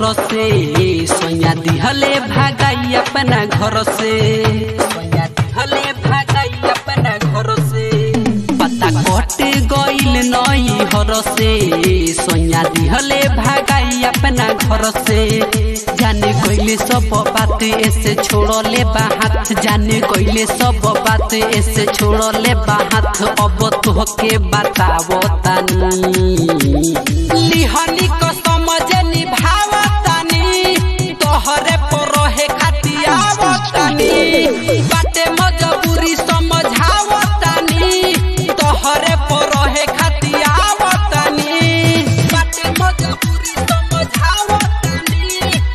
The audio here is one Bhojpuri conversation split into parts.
घर से सोया दिहले भागाई अपना घर से सोया दिहले भागाई अपना घर से पता कट गइल नई हर से सोया दिहले भागाई अपना घर से जाने कइले सब बात ऐसे छोड़ले बाहात जाने कइले सब बात ऐसे छोड़ले बाहात अब तोहके बतावो तानी लिहनी को समझे निभावतानी तोहरे पर रहे खातियावतानी बाटे मजबूरी समझावतानी तोहरे पर रहे खातियावतानी बाटे मजबूरी समझावतानी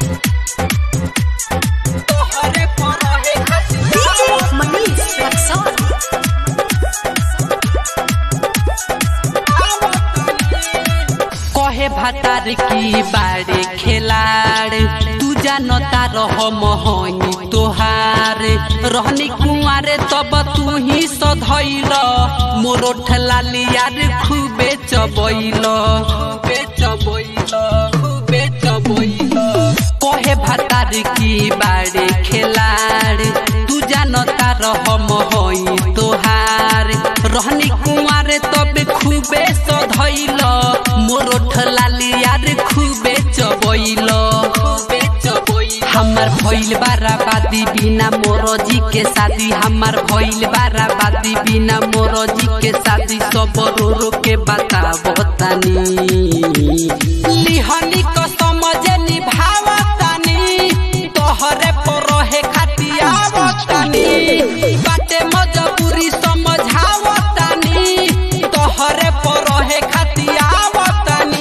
तोहरे पर रहे DJ Manish Rexon. कहे भातार की बाड़े खेलाड़ तू जानता रह मोहनी तोहार रहनी कुंवारे तब तू ही सधैल मोरो ठलाली यार खूबे चबैल खूबे चबैल खूबे चबैल कहे भातार की बाड़े खेलाड़ तू जानता रह मोहई तोहार रहनी कुंवारे तब खूबे सधैल मोरो ठलाली यार खूबे चबैल खूबे चबैल हमार भइल बाराबादी बिना मोरो जी के शादी हमार भइल बाराबादी बिना मोरो जी के शादी सब रो रो के बताबो तानी लिहनी को समझे निभावतानी तोहरे पर रहे खातियावतानी बाटे मजबूरी समझावतानी तोहरे पर रहे खातियावतानी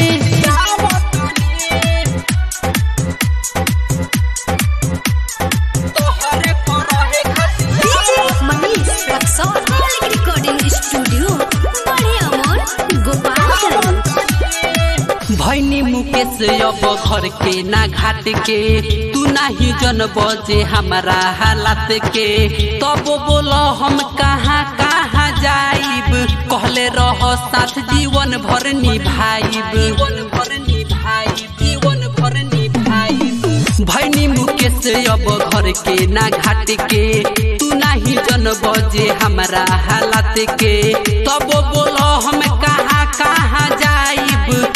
तोहरे पर रहे DJ Manish Rexon. Malik Recording Studio. बड़े अमर गोपालगंज भैनी मुकेश अब घर के ना घाट के तू नाही जन बजे हमारा हालात के तब बोल हम कहाँ कहाँ जाइब कहले रह साथ जीवन भर निभाइब जीवन भर निभाइब जीवन भर निभाइब भैनी मुकेश अब घर के ना घाट के तू नाही जन बजे हमारा हालात के तब बोल